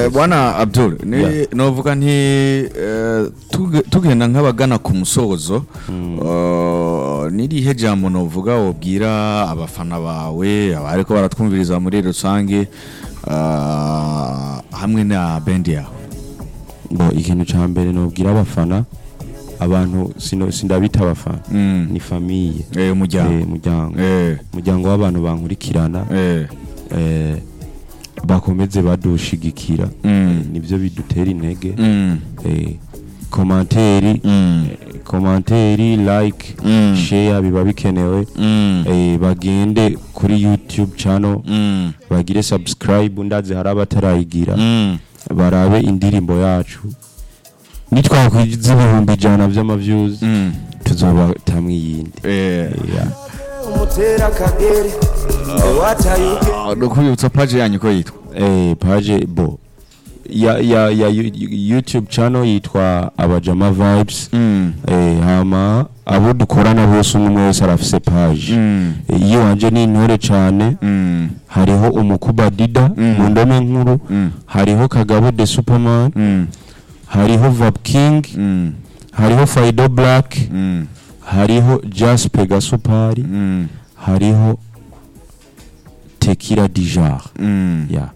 Eh, bwana abdul ni Yeah. novuga nti eh, tuge- tugenda nk'abagana ku musozo eh, nirihe jambo novuga wobwira abafana bawe abariko baratwumviriza muri rusange eh, hamwe na bendi yawe ngo ikintu cya mbere nubwira abafana abantu sino- sindabita abafana Mm. ni famiye Eh, umuryango Eh, umuryango Eh, umuryango w'abantu bankurikirana eh, eh, bakomeze badushigikira Mm. nibyo bidutera intege mm, eh, komanteri mm, eh, komanteri like Mm. share biba bikenewe mm, eh, bagende kuri youtube channel mm, bagire subscribe ndazi hari abatarayigira mm. barabe indirimbo yacu nitwakwiza ibihumbi ijana by'amavyuzi Mm. tuzobatamwe iyindi Eh, Yeah. umutera akagere wataye ah, nukubibutsa paje yanyu ko yitwa eh, page bo ya, ya, ya yu- yu- youtube channel yitwa abajama vibes Mm, eh, hama abo dukorana bose umwe wese arafise page mm, Eh, iyo wanje ni intore cane mm, hariho umukuba dida Mm. mu ndome nkuru mm, hariho kagabo the superman mm, hariho vap king mm, hariho faido black mm, hariho jaspe gasupari mm, hariho tekira dijar mm. ya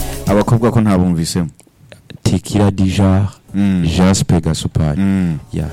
abakobwa ko ntabumvisemo tekira dijar Mm, jaspe gasupari mm. ya